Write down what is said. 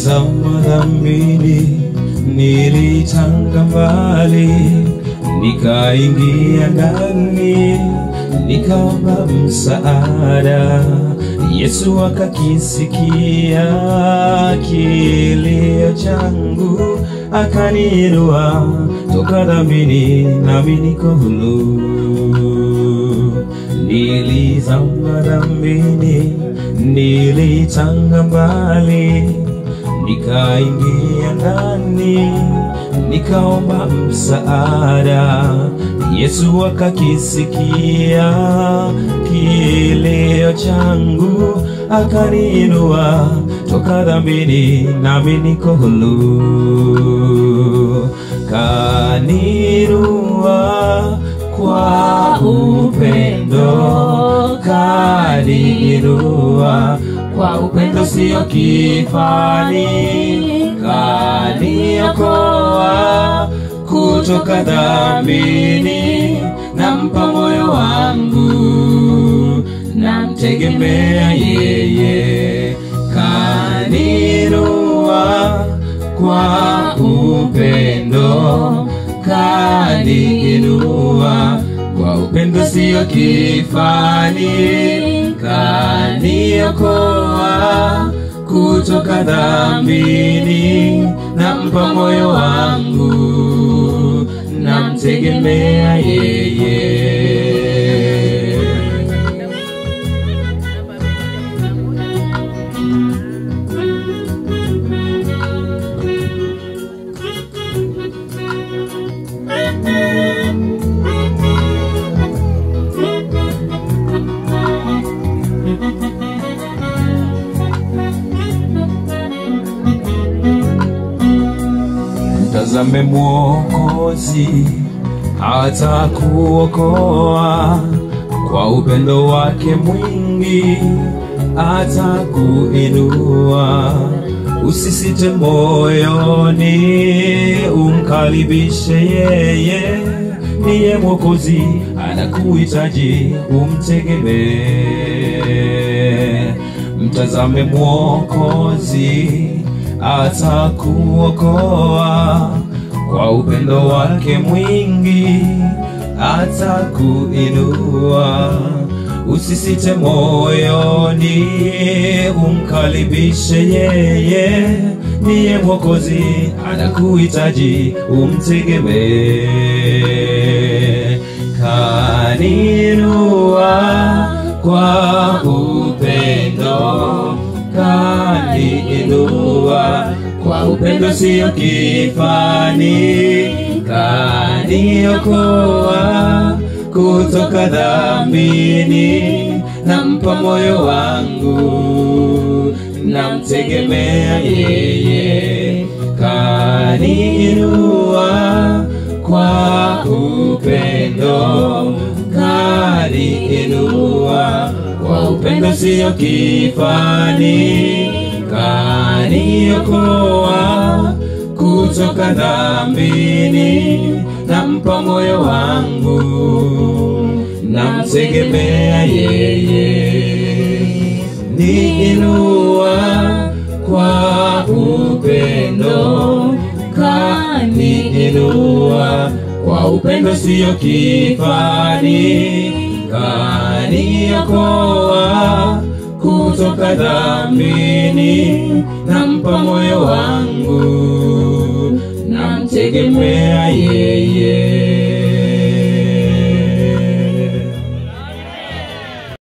Nilizama dhambini, nilitanga mbali, nikaingia ndani, nikaomba msaada. Yesu akakisikia kilio changu, akaniinua toka dhambini, nami niko huru. Nilizama dhambini, nilitanga mbali, nikaingia ndani, nikaomba msaada. Yesu akakisikia kilio changu, akaniinua toka dhambini, nami niko huru. Kaniinua kwa upendo, kaniinua kwa upendo sio kifani, kaniokoa kutoka dhambini, nampa moyo wangu, namtegemea yeye, kaninua kwa upendo, kaniinua kwa upendo sio kifani, kaniokoa kutoka dhambini, nampa moyo wangu, namtegemea yeye. Mtazame Mwokozi hata kuokoa kwa upendo wake mwingi, hata kuinua. Usisite moyoni, umkaribishe yeye, niye Mwokozi anakuhitaji, umtegemee. Mtazame Mwokozi atakuokoa kwa upendo wake mwingi, atakuinua. Usisite moyoni, umkaribishe yeye, niye Mwokozi anakuhitaji, umtegemee. Kaninua kwa upendo kaniinua kwa upendo sio kifani, kaniokoa kutoka dhambini, nampa moyo wangu, namtegemea yeye, kaniinua kwa upendo, kaniinua kwa upendo sio kifani, kaniokoa kutoka dhambini, nampa moyo wangu, namtegemea yeye, niinua kwa upendo, kaniinua kwa upendo sio kifani, kaniokoa kutoka dhambini, nampa moyo wangu, namtegemea yeye.